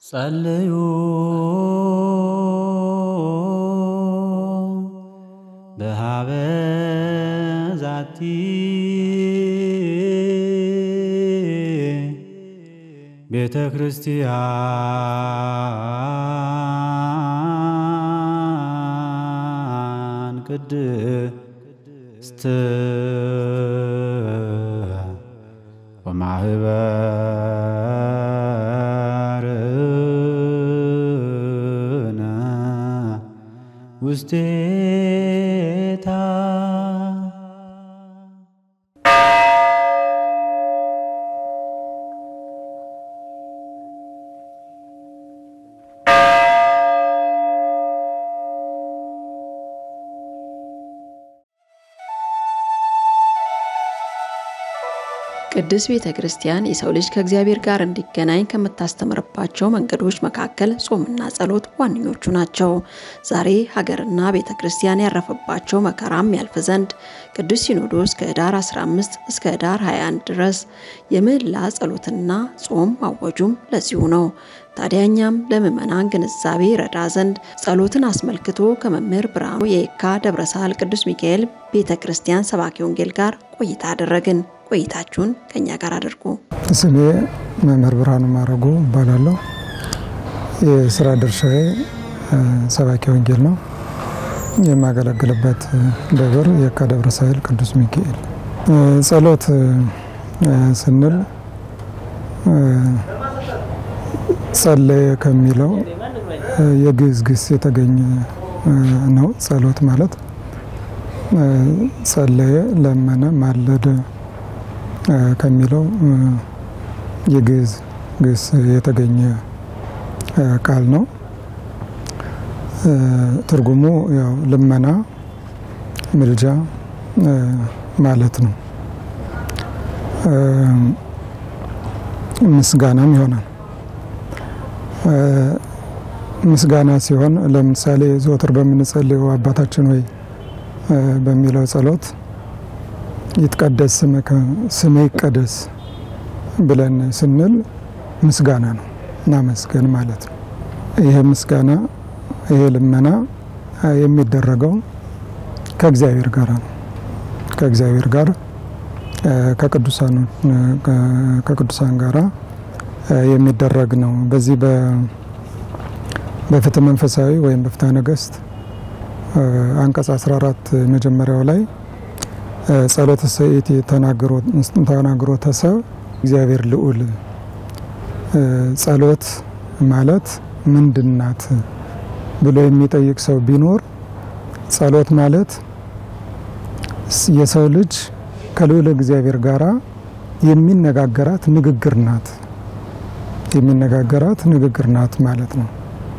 ጸልዩ በሃበ ዛቲ ቤተ ክርስቲያን ቅድስት ወማህበርነ ውስቴታ ቅድስት ቤተ ክርስቲያን የሰው ልጅ ከእግዚአብሔር ጋር እንዲገናኝ ከምታስተምርባቸው መንገዶች መካከል ጾምና ጸሎት ዋነኞቹ ናቸው። ዛሬ ሀገርና ቤተ ክርስቲያን ያረፈባቸው መከራም ያልፍ ዘንድ ቅዱስ ሲኖዶስ ከህዳር 15 እስከ ህዳር 21 ድረስ የምህላ ጸሎትና ጾም ማወጁም ለዚሁ ነው። ታዲያ እኛም ለምዕመናን ግንዛቤ ረዳ ዘንድ ጸሎትን አስመልክቶ ከመምህር ብርሃኑ የየካ ደብረሳህል ቅዱስ ሚካኤል ቤተ ክርስቲያን ሰባኪ ወንጌል ጋር ቆይታ አደረግን። ቆይታችሁን ከኛ ጋር አድርጉ። ስሜ መምህር ብርሃኑ ማረጉ እባላለሁ። የስራ ድርሻዬ ሰባኪ ወንጌል ነው። የማገለግልበት ደብር የካ ደብረ ሳህል ቅዱስ ሚካኤል። ጸሎት ስንል ጸለየ ከሚለው የግዕዝ ግስ የተገኘ ነው። ጸሎት ማለት ጸለየ፣ ለመነ፣ ማለደ ከሚለው የግዕዝ ግስ የተገኘ ቃል ነው። ትርጉሙ ያው ልመና፣ ምልጃ ማለት ነው። ምስጋናም ይሆናል። ምስጋና ሲሆን ለምሳሌ ዘወትር በምንጸልየው አባታችን ወይ በሚለው ጸሎት ይትቀደስ ስምከ ስምህ ይቀደስ ብለን ስንል ምስጋና ነው፣ እናመስገን ማለት ነው። ይሄ ምስጋና ይሄ ልመና የሚደረገው ከእግዚአብሔር ጋር ነው። ከእግዚአብሔር ጋር ከቅዱሳን ጋራ የሚደረግ ነው። በዚህ በፍትህ መንፈሳዊ ወይም በፍትሐ ነገሥት አንቀጽ 14 መጀመሪያው ላይ ጸሎተ ሰኢቲ ተናግሮተ ሰብ እግዚአብሔር ልዑል። ጸሎት ማለት ምንድናት ብሎ የሚጠይቅ ሰው ቢኖር ጸሎት ማለት የሰው ልጅ ከልዑል እግዚአብሔር ጋራ የሚነጋገራት ንግግር ናት። የሚነጋገራት ንግግር ናት ማለት ነው።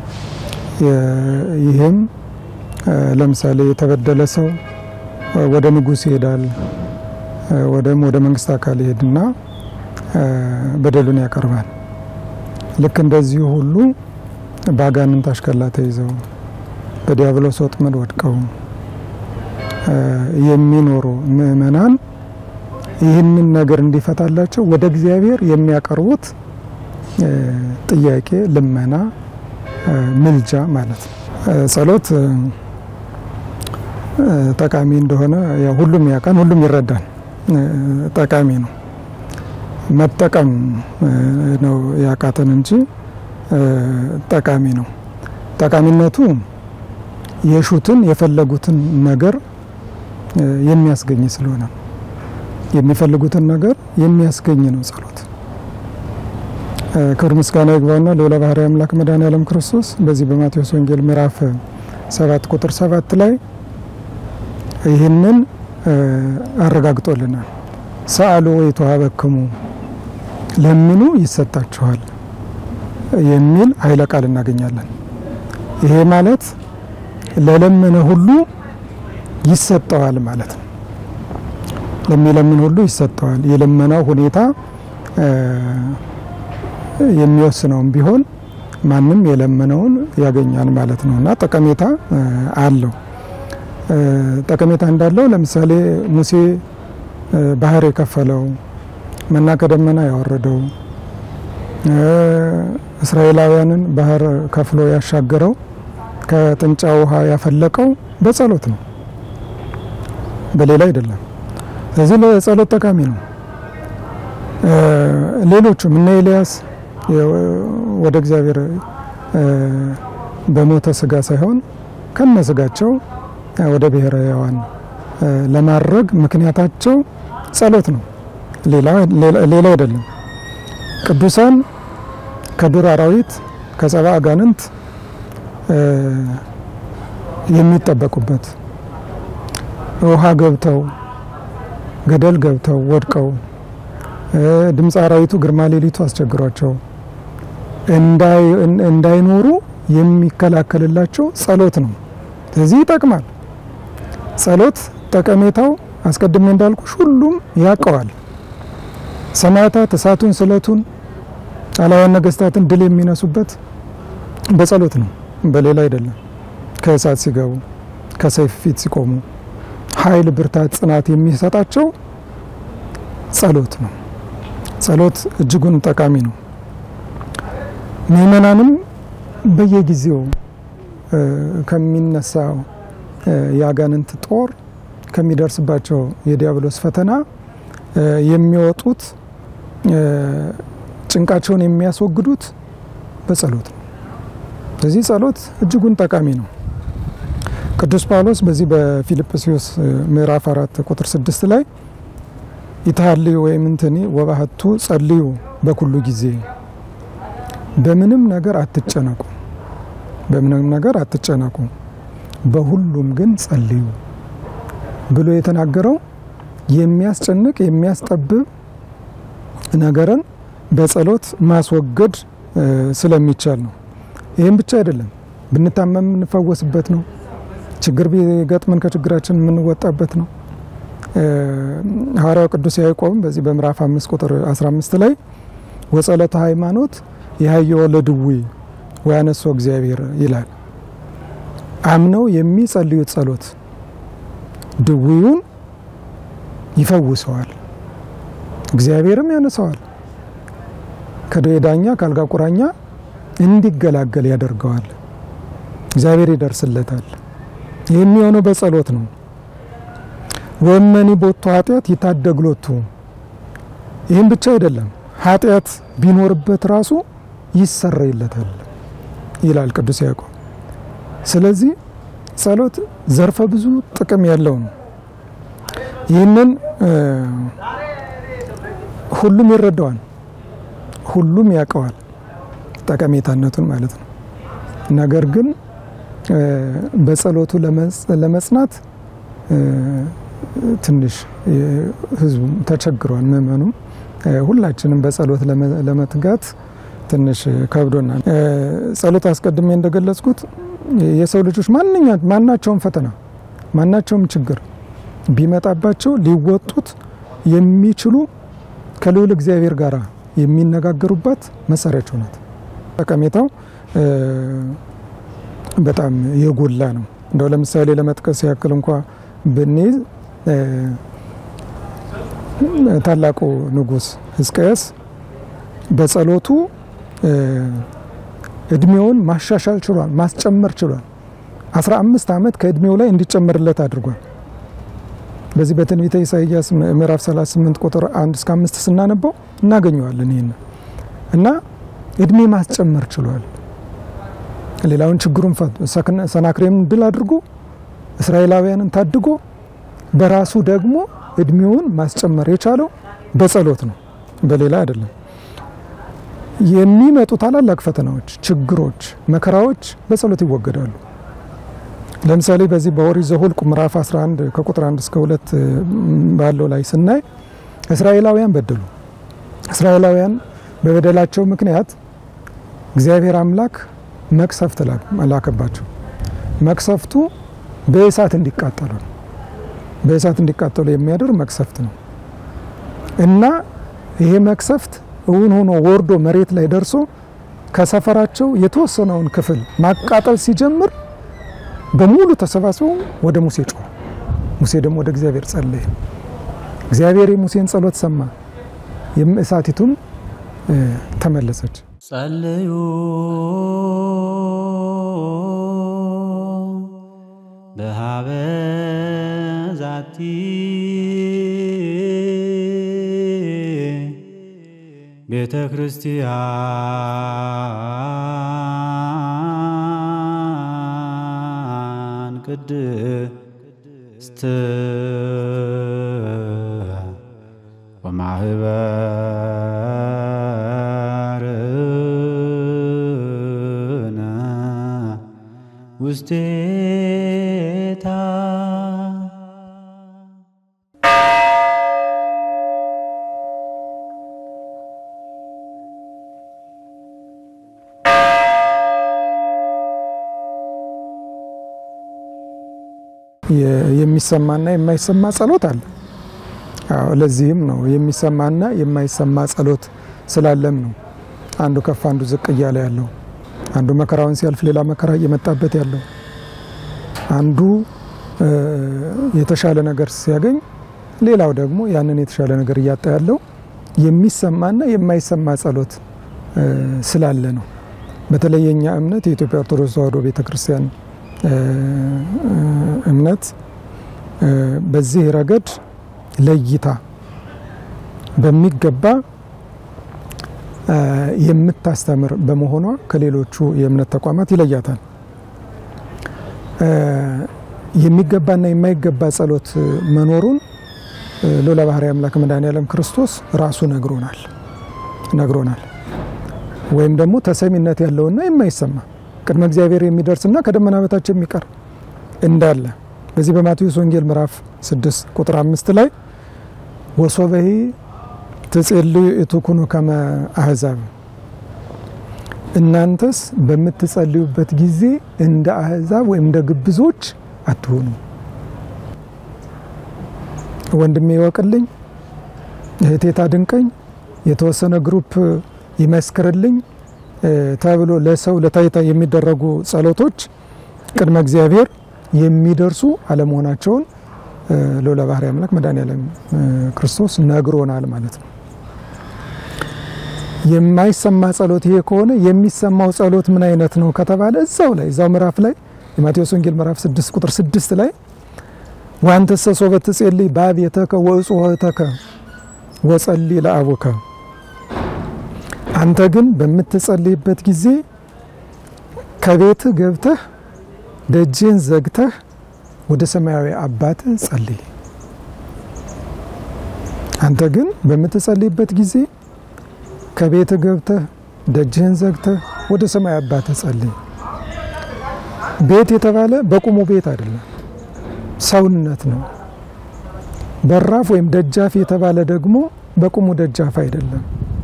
ይህም ለምሳሌ የተበደለ ሰው ወደ ንጉሥ ይሄዳል ወደም ወደ መንግስት አካል ይሄድና በደሉን ያቀርባል። ልክ እንደዚሁ ሁሉ በአጋንንት አሽከላ ተይዘው በዲያብሎስ ወጥመድ ወድቀው የሚኖሩ ምእመናን ይህንን ነገር እንዲፈታላቸው ወደ እግዚአብሔር የሚያቀርቡት ጥያቄ፣ ልመና፣ ምልጃ ማለት ነው። ጸሎት ጠቃሚ እንደሆነ ያው ሁሉም ያውቃል፣ ሁሉም ይረዳል። ጠቃሚ ነው። መጠቀም ነው ያቃተን እንጂ ጠቃሚ ነው። ጠቃሚነቱ የሹትን የፈለጉትን ነገር የሚያስገኝ ስለሆነ የሚፈልጉትን ነገር የሚያስገኝ ነው ጸሎት። ክብር ምስጋና ይግባውና ልዑለ ባሕርይ አምላክ መድኃኔዓለም ክርስቶስ በዚህ በማቴዎስ ወንጌል ምዕራፍ ሰባት ቁጥር ሰባት ላይ ይህንን አረጋግጦልናል። ሰአሉ ወይትወሀበክሙ ለምኑ ይሰጣችኋል የሚል ኃይለ ቃል እናገኛለን። ይሄ ማለት ለለመነ ሁሉ ይሰጠዋል ማለት ነው። ለሚለምን ሁሉ ይሰጠዋል። የለመናው ሁኔታ የሚወስነውም ቢሆን ማንም የለመነውን ያገኛል ማለት ነው እና ጠቀሜታ አለው። ጠቀሜታ እንዳለው ለምሳሌ ሙሴ ባህር የከፈለው መና ከደመና ያወረደው እስራኤላውያንን ባህር ከፍሎ ያሻገረው ከጥንጫ ውሃ ያፈለቀው በጸሎት ነው፣ በሌላ አይደለም። ስለዚህ ለጸሎት ጠቃሚ ነው። ሌሎቹም እነ ኤልያስ ወደ እግዚአብሔር በሞተ ስጋ ሳይሆን ከነ ስጋቸው ወደ ብሔረ ሕያዋን ለማድረግ ምክንያታቸው ጸሎት ነው፣ ሌላ አይደለም። ቅዱሳን ከዱር አራዊት ከጸባ አጋንንት የሚጠበቁበት ውሃ ገብተው ገደል ገብተው ወድቀው ድምፅ አራዊቱ ግርማ ሌሊቱ አስቸግሯቸው እንዳይኖሩ የሚከላከልላቸው ጸሎት ነው። ስለዚህ ይጠቅማል። ጸሎት ጠቀሜታው አስቀድሜ እንዳልኩሽ ሁሉም ያውቀዋል። ሰማዕታት እሳቱን ስለቱን ጣሊያን ነገስታትን ድል የሚነሱበት በጸሎት ነው፣ በሌላ አይደለም። ከእሳት ሲገቡ ከሰይፍ ፊት ሲቆሙ ኃይል፣ ብርታት፣ ጽናት የሚሰጣቸው ጸሎት ነው። ጸሎት እጅጉን ጠቃሚ ነው። ምእመናንም በየጊዜው ከሚነሳው የአጋንንት ጦር ከሚደርስባቸው የዲያብሎስ ፈተና የሚወጡት ጭንቃቸውን የሚያስወግዱት በጸሎት ነው። ስለዚህ ጸሎት እጅጉን ጠቃሚ ነው። ቅዱስ ጳውሎስ በዚህ በፊልጵስዩስ ምዕራፍ አራት ቁጥር ስድስት ላይ ይትሃልዩ ወይም እንትኒ ወባህቱ ጸልዩ በኩሉ ጊዜ በምንም ነገር አትጨነቁ፣ በምንም ነገር አትጨነቁ፣ በሁሉም ግን ጸልዩ ብሎ የተናገረው የሚያስጨንቅ የሚያስጠብብ ነገርን በጸሎት ማስወገድ ስለሚቻል ነው። ይህም ብቻ አይደለም፣ ብንታመም የምንፈወስበት ነው። ችግር ቢገጥመን ከችግራችን የምንወጣበት ነው። ሐዋርያው ቅዱስ ያዕቆብም በዚህ በምዕራፍ አምስት ቁጥር 15 ላይ ወጸሎተ ሃይማኖት የሀየወ ለድዊ ወያነሶ እግዚአብሔር ይላል። አምነው የሚጸልዩት ጸሎት ድዊውን ይፈውሰዋል፣ እግዚአብሔርም ያነሰዋል። ከደዌ ዳኛ ከአልጋ ቁራኛ እንዲገላገል ያደርገዋል። እግዚአብሔር ይደርስለታል። የሚሆነው በጸሎት ነው። ወመኒ ቦቱ ኃጢአት ይታደግሎቱ። ይህም ብቻ አይደለም፣ ኃጢአት ቢኖርበት ራሱ ይሰረይለታል ይላል ቅዱስ ያዕቆብ። ስለዚህ ጸሎት ዘርፈ ብዙ ጥቅም ያለው ነው። ይህንን ሁሉም ይረዳዋል፣ ሁሉም ያውቀዋል ጠቀሜታነቱን ማለት ነው። ነገር ግን በጸሎቱ ለመጽናት ትንሽ ህዝቡ ተቸግሯል። ምእመኑ ሁላችንም በጸሎት ለመትጋት ትንሽ ከብዶናል። ጸሎት አስቀድሜ እንደገለጽኩት የሰው ልጆች ማናቸውም ፈተና ማናቸውም ችግር ቢመጣባቸው ሊወጡት የሚችሉ ከልዑል እግዚአብሔር ጋር የሚነጋገሩባት መሳሪያቸው ናት። ጠቀሜታው በጣም የጎላ ነው። እንደው ለምሳሌ ለመጥቀስ ያክል እንኳ ብንይዝ ታላቁ ንጉሥ ሕዝቅያስ በጸሎቱ እድሜውን ማሻሻል ችሏል፣ ማስጨመር ችሏል። 15 ዓመት ከእድሜው ላይ እንዲጨመርለት አድርጓል። በዚህ በትንቢተ ኢሳይያስ ምዕራፍ 38 ቁጥር 1 እስከ 5 ስናነበው እናገኘዋለን። ይህን እና እድሜ ማስጨመር ችሏል። ሌላውን ችግሩን ሰናክሬምን ድል አድርጎ እስራኤላውያንን ታድጎ በራሱ ደግሞ እድሜውን ማስጨመር የቻለው በጸሎት ነው፣ በሌላ አይደለም። የሚመጡ ታላላቅ ፈተናዎች፣ ችግሮች፣ መከራዎች በጸሎት ይወገዳሉ። ለምሳሌ በዚህ በኦሪት ዘኍልቍ ምዕራፍ 11 ከቁጥር 1 እስከ 2 ባለው ላይ ስናይ እስራኤላውያን በደሉ። እስራኤላውያን በበደላቸው ምክንያት እግዚአብሔር አምላክ መቅሰፍት ላከባቸው። መቅሰፍቱ በእሳት እንዲቃጠሉ ነው። በእሳት እንዲቃጠሉ የሚያደርግ መቅሰፍት ነው እና ይሄ መቅሰፍት እውን ሆኖ ወርዶ መሬት ላይ ደርሶ ከሰፈራቸው የተወሰነውን ክፍል ማቃጠል ሲጀምር በሙሉ ተሰባስበው ወደ ሙሴ ጮሁ። ሙሴ ደግሞ ወደ እግዚአብሔር ጸለየ። እግዚአብሔር የሙሴን ጸሎት ሰማ። እሳቲቱም ተመለሰች። ጸልዩ በሃበ ዛቲ ቤተ ክርስቲያን ቅድስት ወማህበርነ ውስቴታ የሚሰማና የማይሰማ ጸሎት አለ። አዎ ለዚህም ነው የሚሰማና የማይሰማ ጸሎት ስላለም ነው አንዱ ከፍ አንዱ ዝቅ እያለ ያለው። አንዱ መከራውን ሲያልፍ ሌላ መከራ እየመጣበት ያለው። አንዱ የተሻለ ነገር ሲያገኝ ሌላው ደግሞ ያንን የተሻለ ነገር እያጣ ያለው የሚሰማና የማይሰማ ጸሎት ስላለ ነው። በተለይ የኛ እምነት የኢትዮጵያ ኦርቶዶክስ ተዋሕዶ ቤተክርስቲያን እምነት በዚህ ረገድ ለይታ በሚገባ የምታስተምር በመሆኗ ከሌሎቹ የእምነት ተቋማት ይለያታል። የሚገባና የማይገባ ጸሎት መኖሩን ልዑለ ባሕርይ አምላክ መድኃኔዓለም ክርስቶስ ራሱ ነግሮናል ነግሮናል። ወይም ደግሞ ተሰሚነት ያለውና የማይሰማ ቅድመ እግዚአብሔር የሚደርስና ከደመና በታች የሚቀር እንዳለ በዚህ በማቴዎስ ወንጌል ምዕራፍ 6 ቁጥር 5 ላይ ወሶበሂ ትጼልዩ ኢትኩኑ ከመ አሕዛብ እናንተስ በምትጸልዩበት ጊዜ እንደ አሕዛብ ወይም እንደ ግብዞች አትሆኑ። ወንድሜ ይወቅልኝ፣ እህቴ ታድንቀኝ፣ የተወሰነ ግሩፕ ይመስክርልኝ ተብሎ ለሰው ለታይታ የሚደረጉ ጸሎቶች ቅድመ እግዚአብሔር የሚደርሱ አለመሆናቸውን ልዑለ ባሕርይ አምላክ መድኃኔዓለም ክርስቶስ ነግሮናል ማለት ነው። የማይሰማ ጸሎት ይሄ ከሆነ የሚሰማው ጸሎት ምን አይነት ነው ከተባለ እዛው ላይ እዛው ምዕራፍ ላይ የማቴዎስ ወንጌል ምዕራፍ 6 ቁጥር 6 ላይ ወአንተሰ ሶበ ትጼልይ በአብየተከ ወእጹበተከ ወጸልይ ለአቡከ አንተ ግን በምትጸልይበት ጊዜ ከቤትህ ገብተህ ደጅህን ዘግተህ ወደ ሰማያዊ አባትህ ጸልይ። አንተ ግን በምትጸልይበት ጊዜ ከቤትህ ገብተህ ደጅህን ዘግተህ ወደ ሰማያዊ አባትህ ጸልይ። ቤት የተባለ በቁሙ ቤት አይደለም፣ ሰውነት ነው። በራፍ ወይም ደጃፍ የተባለ ደግሞ በቁሙ ደጃፍ አይደለም፣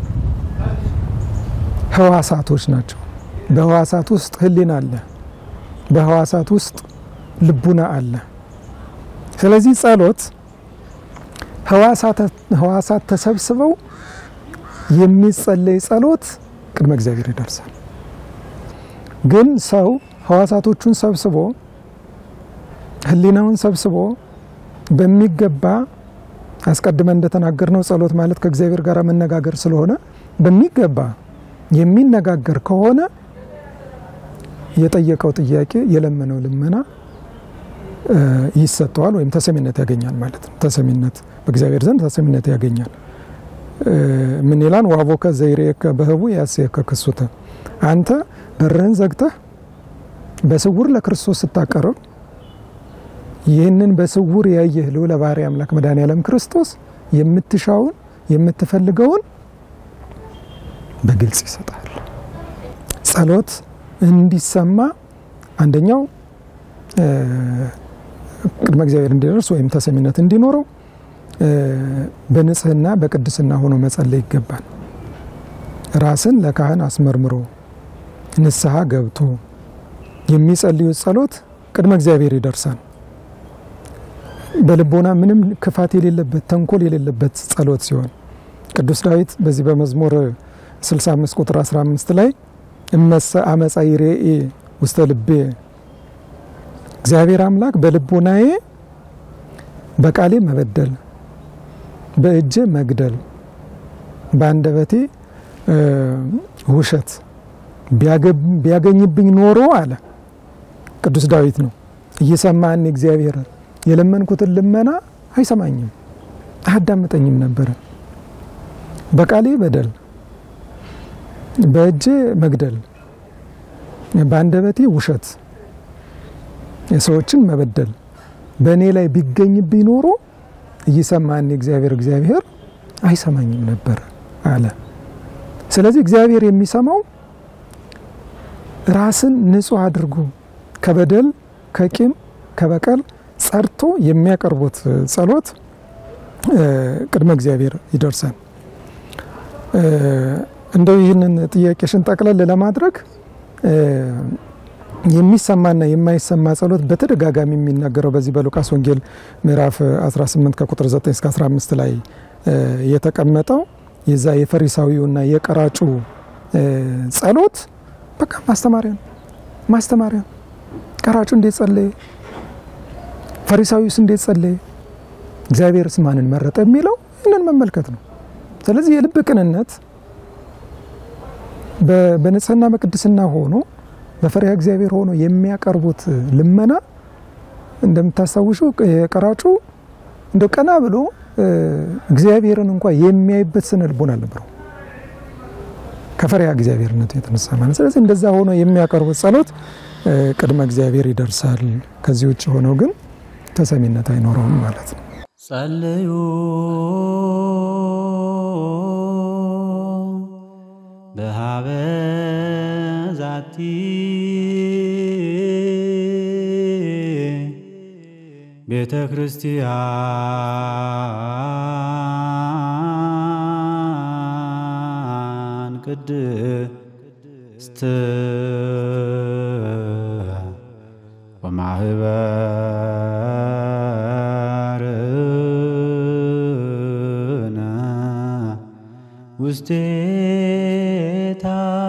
ህዋሳቶች ናቸው። በህዋሳት ውስጥ ህሊና አለ። በህዋሳት ውስጥ ልቡና አለ። ስለዚህ ጸሎት ህዋሳት ተሰብስበው የሚጸለይ ጸሎት ቅድመ እግዚአብሔር ይደርሳል። ግን ሰው ህዋሳቶቹን ሰብስቦ ህሊናውን ሰብስቦ በሚገባ አስቀድመን እንደተናገርነው ጸሎት ማለት ከእግዚአብሔር ጋር መነጋገር ስለሆነ በሚገባ የሚነጋገር ከሆነ የጠየቀው ጥያቄ የለመነው ልመና ይሰጠዋል ወይም ተሰሚነት ያገኛል ማለት ነው። ተሰሚነት በእግዚአብሔር ዘንድ ተሰሚነት ያገኛል። ምን ይላል? ዋቦከ ዘይሬከ በህቡ ያስየከ ክሱተ አንተ በርህን ዘግተህ በስውር ለክርስቶስ ስታቀርብ ይህንን በስውር ያየህ ልዑለ ባሕርይ አምላክ መድኃኔዓለም ክርስቶስ የምትሻውን የምትፈልገውን በግልጽ ይሰጣል። ጸሎት እንዲሰማ አንደኛው ቅድመ እግዚአብሔር እንዲደርስ ወይም ተሰሚነት እንዲኖረው በንጽህና በቅድስና ሆኖ መጸለይ ይገባል። ራስን ለካህን አስመርምሮ ንስሐ ገብቶ የሚጸልዩት ጸሎት ቅድመ እግዚአብሔር ይደርሳል። በልቦና ምንም ክፋት የሌለበት ተንኮል የሌለበት ጸሎት ሲሆን ቅዱስ ዳዊት በዚህ በመዝሙር 65 ቁጥር 15 ላይ እመሰ አመፃ ይሬኤ ውስተ ልቤ እግዚአብሔር አምላክ በልቦናዬ በቃሌ መበደል፣ በእጄ መግደል፣ በአንደበቴ ውሸት ቢያገኝብኝ ኖሮ አለ ቅዱስ ዳዊት ነው እየሰማን እግዚአብሔር የለመንኩትን ልመና አይሰማኝም፣ አያዳምጠኝም ነበረ። በቃሌ በደል፣ በእጄ መግደል፣ በአንደበቴ ውሸት፣ የሰዎችን መበደል በእኔ ላይ ቢገኝብኝ ኖሮ እየሰማን እግዚአብሔር እግዚአብሔር አይሰማኝም ነበረ አለ። ስለዚህ እግዚአብሔር የሚሰማው ራስን ንጹሕ አድርጎ ከበደል ከቂም ከበቀል ጸድቶ የሚያቀርቡት ጸሎት ቅድመ እግዚአብሔር ይደርሳል። እንደው ይህንን ጥያቄሽን ጠቅለል ለማድረግ የሚሰማና የማይሰማ ጸሎት በተደጋጋሚ የሚናገረው በዚህ በሉቃስ ወንጌል ምዕራፍ 18 ከቁጥር 9 እስከ 15 ላይ የተቀመጠው የዛ የፈሪሳዊውና የቀራጩ ጸሎት በቃ ማስተማሪያ ነው። ማስተማሪያ ቀራጩ እንዴት ጸለየ? ፈሪሳዊውስ እንዴት ጸለየ? እግዚአብሔርስ ማንን መረጠ? የሚለው ይህንን መመልከት ነው። ስለዚህ የልብ ቅንነት በንጽህና በቅድስና ሆኖ በፈሪሃ እግዚአብሔር ሆኖ የሚያቀርቡት ልመና እንደምታስታውሹ የቀራጩ እንደው ቀና ብሎ እግዚአብሔርን እንኳ የሚያይበት ስነ ልቦና አልነበረው ከፈሪሃ እግዚአብሔርነቱ የተነሳ ማለት። ስለዚህ እንደዛ ሆኖ የሚያቀርቡት ጸሎት ቅድመ እግዚአብሔር ይደርሳል። ከዚህ ውጭ ሆነው ግን ተሰሚነት አይኖረውም ማለት ነው። ጸልዩ በሃበ ዛቲ ቤተ ክርስቲያን ቅድስት ወማህበርነ ውስቴታ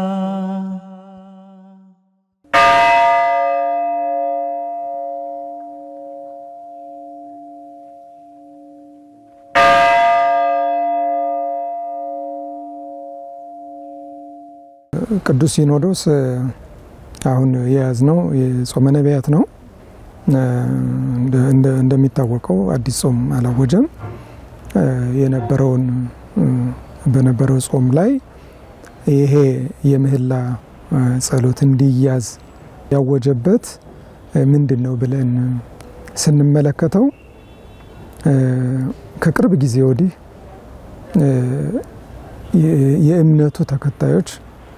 ቅዱስ ሲኖዶስ አሁን የያዝነው የጾመ ነቢያት ነው። እንደሚታወቀው አዲስ ጾም አላወጀም። የነበረውን በነበረው ጾም ላይ ይሄ የምህላ ጸሎት እንዲያዝ ያወጀበት ምንድን ነው ብለን ስንመለከተው ከቅርብ ጊዜ ወዲህ የእምነቱ ተከታዮች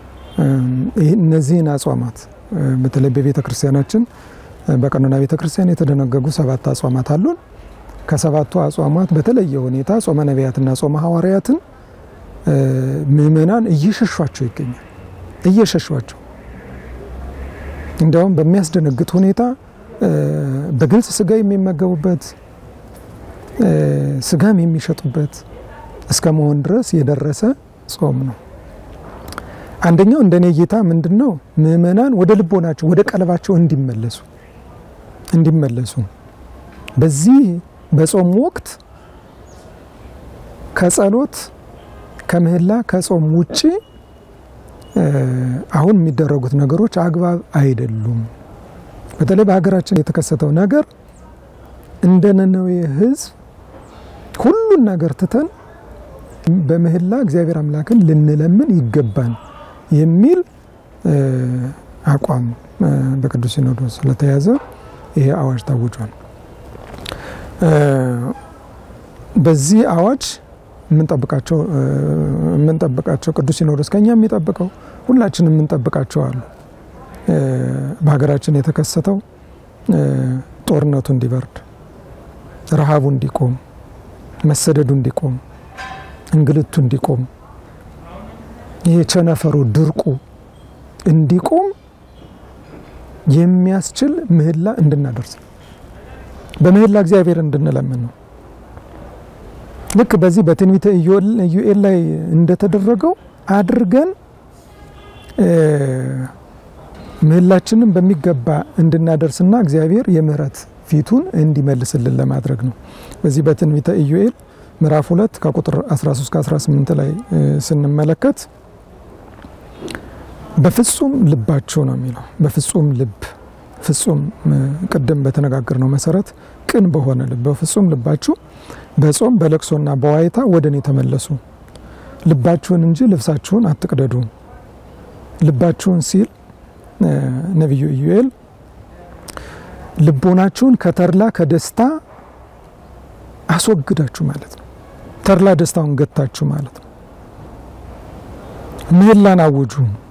እነዚህን አጽዋማት በተለይ በቤተ ክርስቲያናችን በቀኖና ቤተ ክርስቲያን የተደነገጉ ሰባት አጽዋማት አሉን። ከሰባቱ አጽዋማት በተለየ ሁኔታ ጾመ ነቢያትና ጾመ ሐዋርያትን ምእመናን እየሸሿቸው ይገኛል። እየሸሿቸው እንዲያውም በሚያስደነግጥ ሁኔታ በግልጽ ስጋ የሚመገቡበት ስጋም የሚሸጡበት እስከ መሆን ድረስ የደረሰ ጾም ነው። አንደኛው እንደኔ እይታ ምንድን ነው ምእመናን ወደ ልቦናቸው ወደ ቀልባቸው እንዲመለሱ እንዲመለሱ በዚህ በጾም ወቅት ከጸሎት ከምህላ ከጾም ውጪ አሁን የሚደረጉት ነገሮች አግባብ አይደሉም። በተለይ በሀገራችን የተከሰተው ነገር እንደ ነነዌ ሕዝብ ሁሉን ነገር ትተን በምህላ እግዚአብሔር አምላክን ልንለምን ይገባን የሚል አቋም በቅዱስ ሲኖዶስ ስለተያዘ ይሄ አዋጅ ታውጇል። በዚህ አዋጅ የምንጠብቃቸው የምንጠብቃቸው ቅዱስ ሲኖዶስ ከኛ የሚጠብቀው ሁላችንም የምንጠብቃቸው አሉ። በሀገራችን የተከሰተው ጦርነቱ እንዲበርድ፣ ረሃቡ እንዲቆም፣ መሰደዱ እንዲቆም፣ እንግልቱ እንዲቆም፣ ይሄ ቸነፈሩ ድርቁ እንዲቆም የሚያስችል ምህላ እንድናደርስ በምህላ እግዚአብሔር እንድንለምን ነው። ልክ በዚህ በትንቢተ ኢዩኤል ላይ እንደተደረገው አድርገን ምህላችንን በሚገባ እንድናደርስና እግዚአብሔር የምህረት ፊቱን እንዲመልስልን ለማድረግ ነው። በዚህ በትንቢተ ኢዩኤል ምዕራፍ 2 ከቁጥር 13 18 ላይ ስንመለከት በፍጹም ልባችሁ ነው የሚለው። በፍጹም ልብ ፍጹም ቅድም በተነጋገርነው መሰረት ቅን በሆነ ልብ በፍጹም ልባችሁ በጾም በለቅሶና በዋይታ ወደ እኔ ተመለሱ። ልባችሁን እንጂ ልብሳችሁን አትቅደዱ። ልባችሁን ሲል ነቢዩ ኢዩኤል ልቦናችሁን ከተድላ ከደስታ አስወግዳችሁ ማለት ነው። ተድላ ደስታውን ገታችሁ ማለት ነው። ምህላን አውጁ፣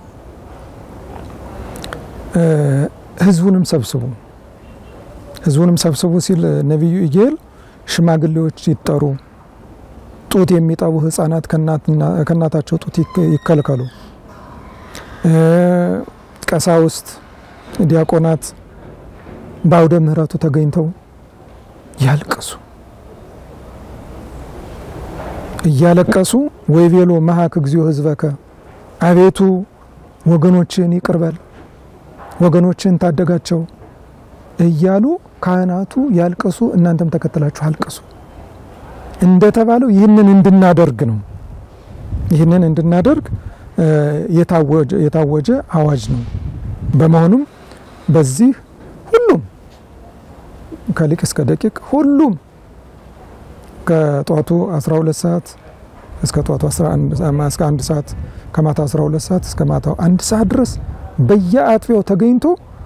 ህዝቡንም ሰብስቡ። ህዝቡንም ሰብስቡ ሲል ነቢዩ ኢዩኤል ሽማግሌዎች ይጠሩ፣ ጡት የሚጠቡ ህጻናት ከእናታቸው ጡት ይከልከሉ፣ ቀሳውስት፣ ዲያቆናት በአውደ ምሕረቱ ተገኝተው ያልቅሱ። እያለቀሱ ወይቤሎ መሀክ እግዚኦ ህዝበከ፣ አቤቱ ወገኖችን ይቅርበል፣ ወገኖችን ታደጋቸው እያሉ ካህናቱ ያልቅሱ፣ እናንተም ተከትላችሁ አልቅሱ እንደተባለው ይህንን እንድናደርግ ነው። ይህንን እንድናደርግ የታወጀ አዋጅ ነው። በመሆኑም በዚህ ሁሉም ከሊቅ እስከ ደቂቅ ሁሉም ከጧቱ 12 ሰዓት እስከ ጧቱ እስከ አንድ ሰዓት ከማታ 12 ሰዓት እስከ ማታው አንድ ሰዓት ድረስ በየአጥቢያው ተገኝቶ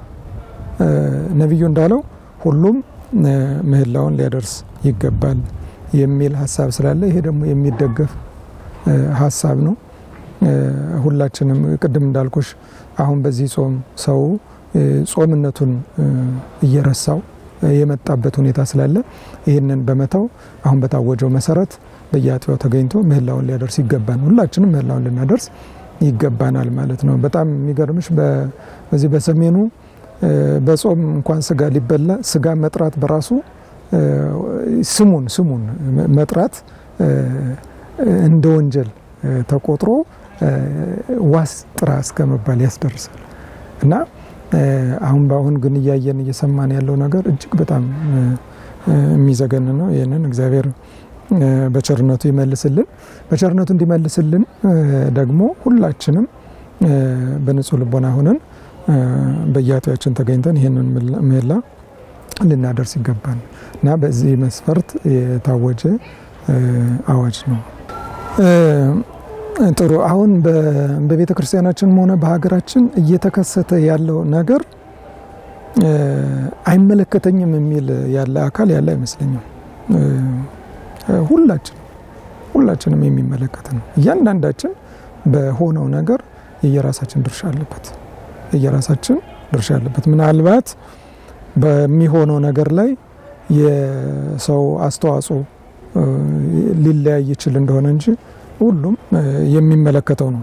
ነቢዩ እንዳለው ሁሉም ምህላውን ሊያደርስ ይገባል የሚል ሀሳብ ስላለ ይሄ ደግሞ የሚደገፍ ሀሳብ ነው። ሁላችንም ቅድም እንዳልኩሽ አሁን በዚህ ጾም ሰው ጾምነቱን እየረሳው የመጣበት ሁኔታ ስላለ ይህንን በመተው አሁን በታወጀው መሰረት በየአጥቢያው ተገኝቶ ምህላውን ሊያደርስ ይገባል። ሁላችንም ምህላውን ልናደርስ ይገባናል ማለት ነው። በጣም የሚገርምሽ በዚህ በሰሜኑ በጾም እንኳን ስጋ ሊበላ ስጋ መጥራት በራሱ ስሙን ስሙን መጥራት እንደ ወንጀል ተቆጥሮ ዋስ ጥራ እስከ መባል ያስደርሳል እና አሁን በአሁን ግን እያየን እየሰማን ያለው ነገር እጅግ በጣም የሚዘገን ነው። ይህንን እግዚአብሔር በቸርነቱ ይመልስልን። በቸርነቱ እንዲመልስልን ደግሞ ሁላችንም በንጹህ ልቦና ሆነን በየአጥቢያችን ተገኝተን ይህንን ምህላ ልናደርስ ይገባል እና በዚህ መስፈርት የታወጀ አዋጅ ነው። ጥሩ። አሁን በቤተ ክርስቲያናችንም ሆነ በሀገራችን እየተከሰተ ያለው ነገር አይመለከተኝም የሚል ያለ አካል ያለ አይመስለኝም። ሁላችን ሁላችንም የሚመለከት ነው። እያንዳንዳችን በሆነው ነገር የየራሳችን ድርሻ አለበት የየራሳችን ድርሻ አለበት። ምናልባት በሚሆነው ነገር ላይ የሰው አስተዋጽኦ ሊለያይ ይችል እንደሆነ እንጂ ሁሉም የሚመለከተው ነው።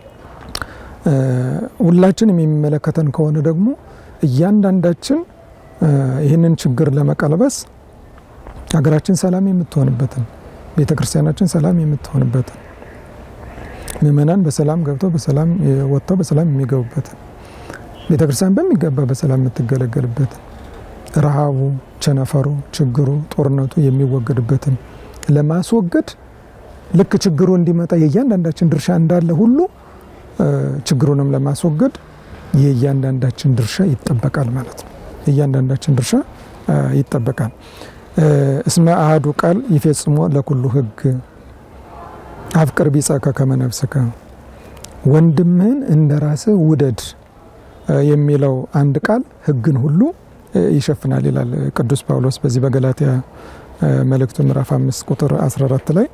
ሁላችንም የሚመለከተን ከሆነ ደግሞ እያንዳንዳችን ይህንን ችግር ለመቀልበስ ሀገራችን ሰላም የምትሆንበትን ቤተ ክርስቲያናችን ሰላም የምትሆንበትን ምእመናን በሰላም ገብተው በሰላም ወጥተው በሰላም የሚገቡበትን ቤተ ክርስቲያን በሚገባ በሰላም የምትገለገልበትን ረሃቡ፣ ቸነፈሩ፣ ችግሩ፣ ጦርነቱ የሚወገድበትን ለማስወገድ ልክ ችግሩ እንዲመጣ የእያንዳንዳችን ድርሻ እንዳለ ሁሉ ችግሩንም ለማስወገድ የእያንዳንዳችን ድርሻ ይጠበቃል ማለት ነው። የእያንዳንዳችን ድርሻ ይጠበቃል። እስመ አሐዱ ቃል ይፌጽሞ ለኩሉ ሕግ አፍቅር ቢጸከ ከመ ነፍስከ፣ ወንድምህን እንደ ራስህ ውደድ የሚለው አንድ ቃል ሕግን ሁሉ ይሸፍናል ይላል ቅዱስ ጳውሎስ በዚህ በገላትያ መልእክቱ ምዕራፍ 5 ቁጥር 14 ላይ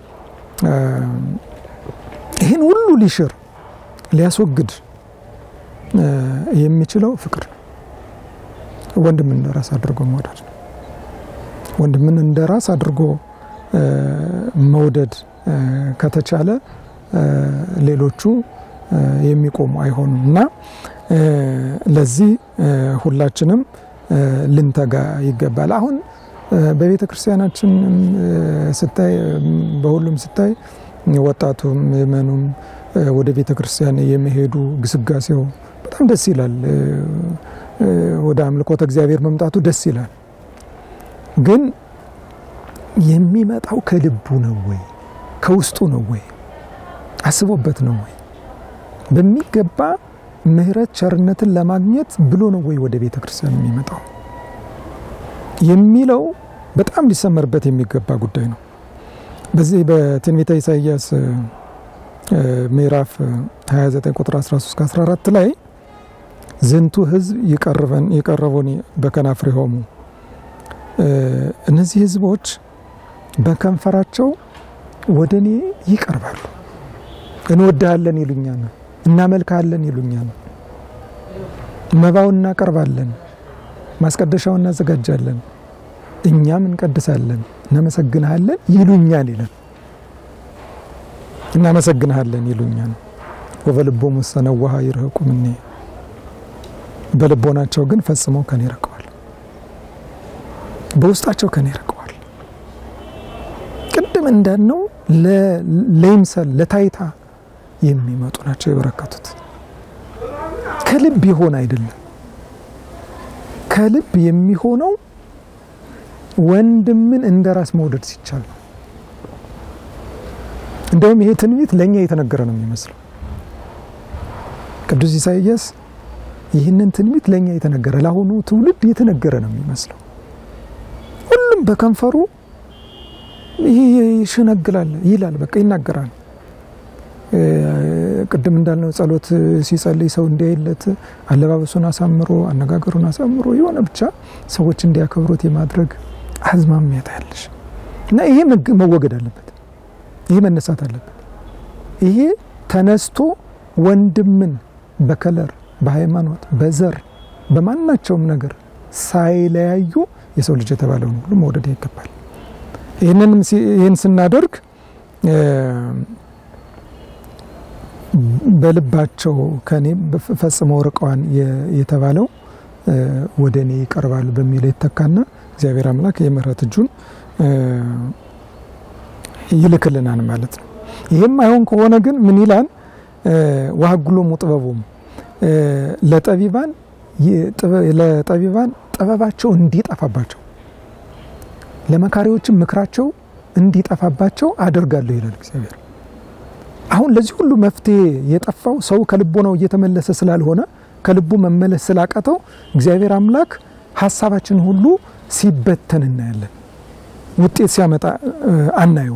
ይህን ሁሉ ሊሽር ሊያስወግድ የሚችለው ፍቅር ነው። ወንድምን እንደ ራስ አድርጎ መውደድ ነው። ወንድምን እንደ ራስ አድርጎ መውደድ ከተቻለ ሌሎቹ የሚቆሙ አይሆኑም እና ለዚህ ሁላችንም ልንተጋ ይገባል። አሁን በቤተ ክርስቲያናችን ስታይ በሁሉም ስታይ ወጣቱም ምእመኑም ወደ ቤተ ክርስቲያን የሚሄዱ ግስጋሴው በጣም ደስ ይላል። ወደ አምልኮተ እግዚአብሔር መምጣቱ ደስ ይላል። ግን የሚመጣው ከልቡ ነው ወይ? ከውስጡ ነው ወይ? አስቦበት ነው ወይ? በሚገባ ምሕረት ቸርነትን ለማግኘት ብሎ ነው ወይ ወደ ቤተ ክርስቲያን የሚመጣው የሚለው በጣም ሊሰመርበት የሚገባ ጉዳይ ነው። በዚህ በትንቢተ ኢሳይያስ ምዕራፍ 29 ቁጥር 13 14 ላይ ዝንቱ ሕዝብ የቀረቡኒ በከናፍሬሆሙ እነዚህ ሕዝቦች በከንፈራቸው ወደ እኔ ይቀርባሉ፣ እንወድሃለን ይሉኛል፣ እናመልክሃለን ይሉኛል፣ መባውን እናቀርባለን፣ ማስቀደሻውን እናዘጋጃለን፣ እኛም እንቀድሳለን፣ እናመሰግንሃለን ይሉኛል ይላል። እናመሰግንሃለን ይሉኛል። ወበልቦሙ ሰነዋሃ ይርህቁ እምኔ በልቦናቸው ግን ፈጽመው ከኔ ርቀዋል፣ በውስጣቸው ከኔ ርቀዋል። ቅድም እንዳልነው ለይምሰል ለታይታ የሚመጡ ናቸው የበረከቱት። ከልብ የሆነ አይደለም። ከልብ የሚሆነው ወንድምን እንደ ራስ መውደድ ሲቻል ነው። እንደውም ይሄ ትንቢት ለእኛ የተነገረ ነው የሚመስለው። ቅዱስ ኢሳይያስ ይህንን ትንቢት ለእኛ የተነገረ ለአሁኑ ትውልድ የተነገረ ነው የሚመስለው። ሁሉም በከንፈሩ ይሸነግላል ይላል፣ በቃ ይናገራል። ቅድም እንዳልነው ጸሎት ሲጸልይ ሰው እንዲያይለት አለባበሱን አሳምሮ አነጋገሩን አሳምሮ የሆነ ብቻ ሰዎች እንዲያከብሩት የማድረግ አዝማሚያት ያለሽ እና ይሄ መወገድ አለበት። ይሄ መነሳት አለበት። ይሄ ተነስቶ ወንድምን በከለር፣ በሃይማኖት፣ በዘር በማናቸውም ነገር ሳይለያዩ የሰው ልጅ የተባለውን ሁሉ መውደድ ይገባል። ይህን ስናደርግ በልባቸው ከኔ ፈጽመው ርቀዋን የተባለው ወደ እኔ ይቀርባል በሚለው ይተካና እግዚአብሔር አምላክ የምሕረት እጁን ይልክልናል ማለት ነው። ይህም አይሆን ከሆነ ግን ምን ይላል? ዋህጉሎሙ ጥበቦሙ ለጠቢባን ለጠቢባን ጥበባቸው እንዲጠፋባቸው ለመካሪዎችም ምክራቸው እንዲጠፋባቸው አደርጋለሁ ይላል እግዚአብሔር። አሁን ለዚህ ሁሉ መፍትሄ የጠፋው ሰው ከልቦ ነው እየተመለሰ ስላልሆነ ከልቡ መመለስ ስላቃተው እግዚአብሔር አምላክ ሀሳባችን ሁሉ ሲበተን እናያለን። ውጤት ሲያመጣ አናየው።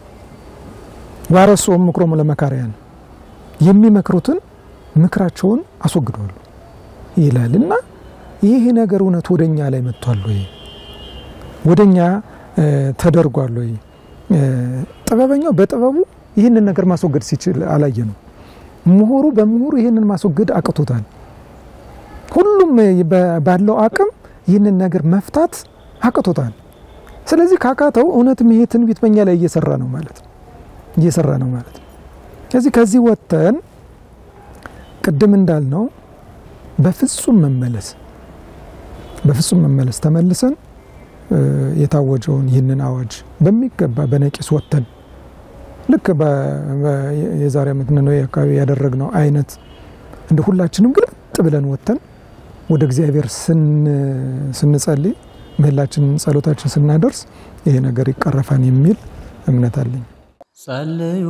ዋረሶም ምክሮሙ ለመካሪያን የሚመክሩትን ምክራቸውን አስወግደዋሉ ይላል እና ይህ ነገር እውነት ወደኛ ላይ መጥቷል ወይ? ወደኛ ተደርጓል ወይ? ጥበበኛው በጥበቡ ይህንን ነገር ማስወገድ ሲችል አላየ ነው። ምሁሩ በምሁሩ ይህንን ማስወገድ አቅቶታል። ሁሉም ባለው አቅም ይህንን ነገር መፍታት አቅቶታል። ስለዚህ ካቃተው እውነትም ይሄ ትንቢት በእኛ ላይ እየሰራ ነው ማለት ነው እየሰራ ነው ማለት ነው። ስለዚህ ከዚህ ወጥተን ቅድም እንዳልነው በፍጹም መመለስ በፍጹም መመለስ ተመልሰን የታወጀውን ይህንን አዋጅ በሚገባ በነቂስ ወጥተን ልክ የዛሬ ዓመት ነነዌ አካባቢ ያደረግነው አይነት እንደ ሁላችንም ግልጥ ብለን ወጥተን ወደ እግዚአብሔር ስንጸልይ ምህላችንን ጸሎታችን ስናደርስ ይሄ ነገር ይቀረፋን የሚል እምነት አለኝ። ጸልዩ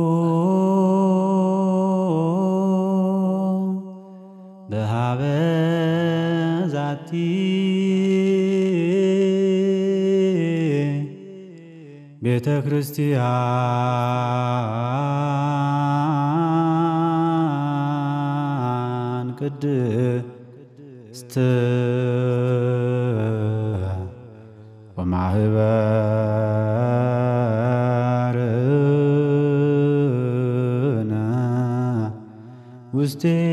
በሃበ ዛቲ ቤተ ክርስቲያን ቅድስት ወማህበርነ ውስቴ